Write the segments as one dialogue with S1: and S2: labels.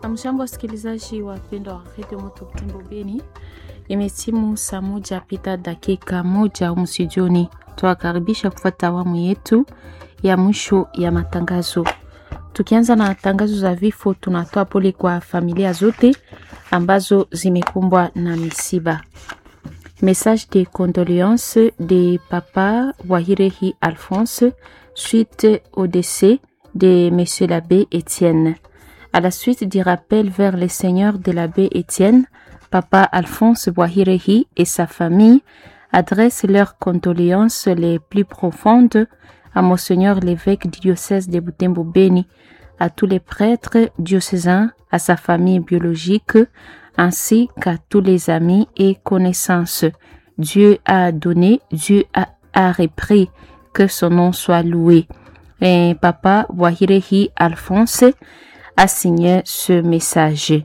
S1: Amjambo, wasikilizaji wapendwa wa redio Moto Butembo Beni, imetimu saa moja pita dakika moja humu studioni. Tuwakaribisha kufuata awamu yetu ya mwisho ya matangazo. Tukianza na tangazo za vifo, tunatoa pole kwa familia zote ambazo zimekumbwa na misiba. Message de condoléances de papa Wahirehi Alphonse suite au décès de monsieur l'abbé Étienne. À la suite du rappel vers le Seigneur de l'abbé Étienne, papa Alphonse Wahirehi et sa famille adressent leurs condoléances les plus profondes à Monseigneur l'évêque du diocèse de Butembo Beni, à tous les prêtres diocésains, à sa famille biologique, ainsi qu'à tous les amis et connaissances. Dieu a donné, Dieu a, a repris, que son nom soit loué. Et papa Wahirehi Alphonse a signé ce message.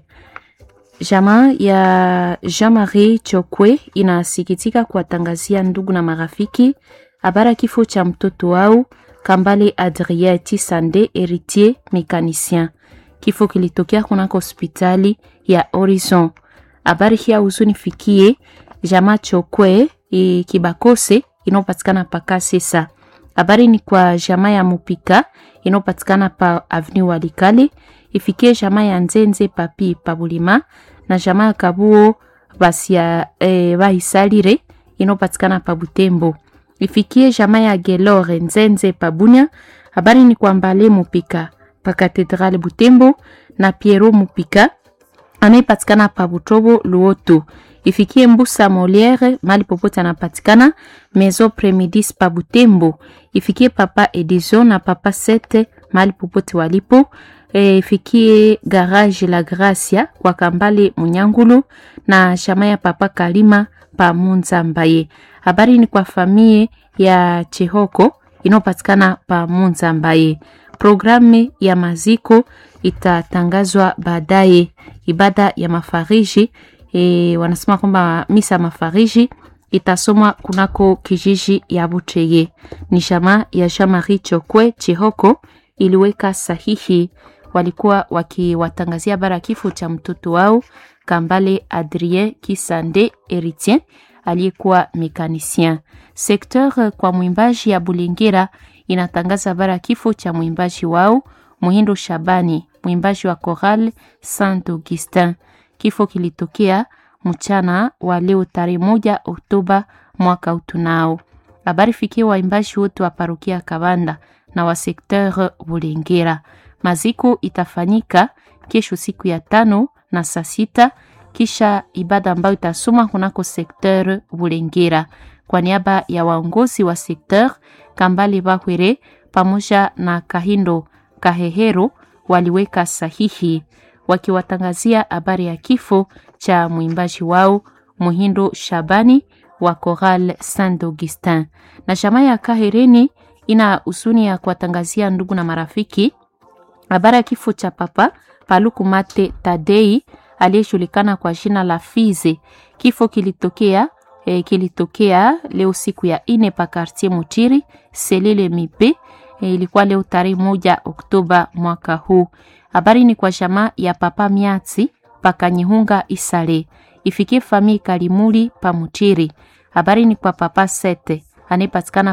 S1: Jamaa ya Jean-Marie Chokwe inasikitika kuwatangazia ndugu na marafiki habari ya kifo cha mtoto wao Kambale Adrien Tisande Heritier Mécanicien. Kifo kilitokea kunako hospitali ya Horizon. Habari hii huzunifikie jamaa Chokwe e, Kibakose inayopatikana pa Kasesa. Habari ni kwa jamaa ya Mupika inayopatikana pa Avenue Walikale, ifikie jamaa ya Nzenze Papi Pabulima na jamaa ya Kabuo Basia e, Bahisalire inayopatikana pa Butembo. Ifikie jamaa ya Gelore Nzenze Pabunya. Habari ni kwa Mbale Mupika pa Katedrale Butembo na Piero Mupika anayepatikana pa Butobo Luoto. Ifikie Mbusa Moliere mali popote anapatikana Maison Premidis pa Butembo. Ifikie Papa Edison na Papa Sete mali popote walipo. E, ifikie Garage La Gracia kwa Kambale Munyangulu na shama ya Papa Kalima pa Munza Mbaye. Habari ni kwa famie ya Chehoko inayopatikana pa Munza Mbaye. Programu ya maziko itatangazwa baadaye. Ibada ya mafariji e, wanasema kwamba misa mafariji itasomwa kunako kijiji ya Buteye. Ni shama ya Jean-Marie Chokwe Chihoko iliweka sahihi, walikuwa wakiwatangazia bara kifo cha mtoto wao Kambale Adrien Kisande Heritier aliyekuwa mekanisien. Sekteur kwa mwimbaji ya Bulengera inatangaza bara kifo cha mwimbaji wao Muhindo Shabani, mwimbaji wa Choral Saint Augustin. Kifo kilitokea mchana wa leo tarehe moja Oktoba mwaka utunao. Habari fikie waimbaji wote wa parokia Kabanda na wa sekteur Bulengera. Maziko itafanyika kesho siku ya tano na saa sita kisha ibada ambayo itasoma kunako sekteur Bulengera. Kwa niaba ya waongozi wa sekteur Kambale Bahwere pamoja na Kahindo Kahehero waliweka sahihi wakiwatangazia habari ya kifo cha mwimbaji wao Muhindo Shabani wa Choral Saint Augustin. Na jamaa ya Kahereni ina husuni ya kuwatangazia ndugu na marafiki habari ya kifo cha papa Paluku Mate Tadei aliyejulikana kwa jina la Fize. Kifo kilitokea eh, kilitokea leo siku ya ine pa quartier Mutiri Selile Mipe eh, ilikuwa leo tarehe moja Oktoba mwaka huu. Habari ni kwa jamaa ya papa Miatsi pakanyihunga Isale ifikie famii Kalimuli pa Mutiri. Habari ni kwa papa Sete anayepatikana